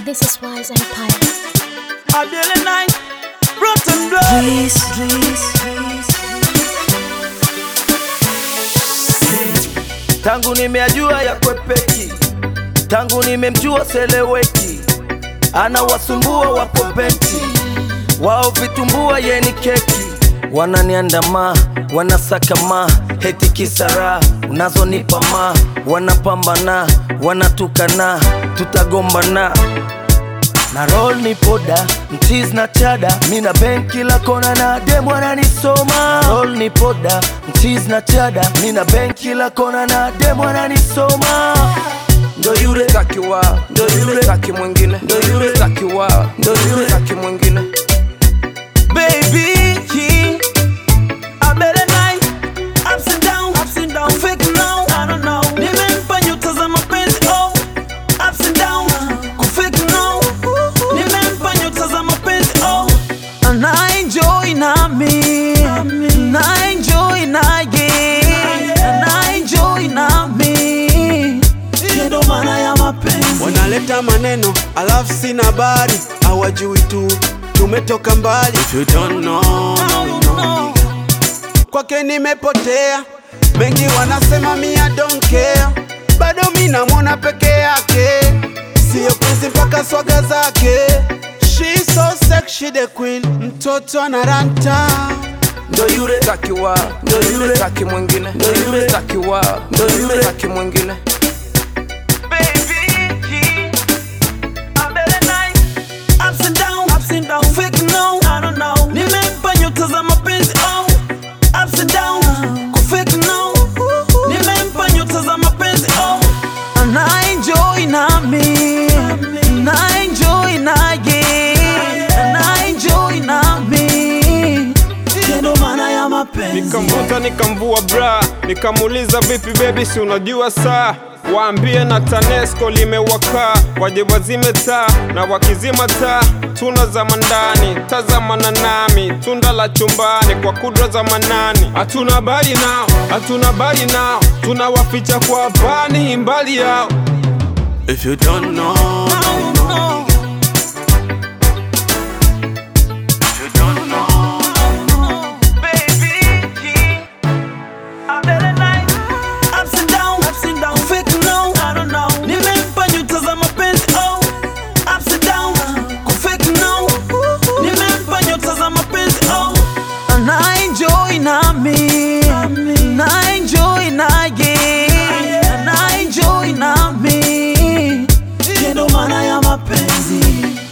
This is Wise Empire. Adele night, rotten blood. Please, please, please. Tangu nimeajua ya kwepeki, tangu nimemjua seleweki, anawasumbua wapopeti, wao vitumbua yeni keki, wananiandama wanasakama heti kisara unazonipa ma wanapambana wanatukana tutagombana na roll ni poda mchiz na chada mina bank kila kona na dem wananisoma roll ni poda mchiz na chada mina bank kila kona na dem wananisoma ndo yule taki wao ndo yule taki mwingine ndo yule taki wao ndo yule taki mwingine baby I better night ups and down ups and down fake now I don't know nimempa nyota za mapenzi oh ups and down kufake now nimempa nyota za mapenzi oh ana enjoy nami na enjoy naye ana enjoy nami ndo maana ya mapenzi wanaleta maneno alafu sina habari hawajui tu tumetoka mbali If you don't know, you know. kwake nimepotea mengi wanasema mia don't care bado mi namwona peke yake siyo penzi mpaka swaga zake She so sexy the queen mtoto anaranta ndo yule taki wao ndo yule taki mwingine Ndo yule. taki wao Ndo yule. taki mwingine nimempa nyota za mapenzi oh. Ups and down, kufake no. Nimempa nyota za mapenzi oh. Ana enjoy nami na enjoy naye ana enjoy nami ndo maana ya mapenzi Nikamvuta nikamvua bra, nikamuuliza vipi baby, si unajua saa Waambie na TANESCO limewaka, waje wazime taa na wakizima taa tunazama ndani, tazamana nami, tunda la chumbani kwa kudra za manani. Hatuna habari nao, hatuna habari nao, tunawaficha kwa pani mbali yao. If you don't know, you know. If you don't know, Nimempa nyota za mapenzi oh. Ups and down, kufake no. Nimempa nyota za mapenzi oh. Ana enjoy nami na enjoy naye ana enjoy nami ndo maana ya mapenzi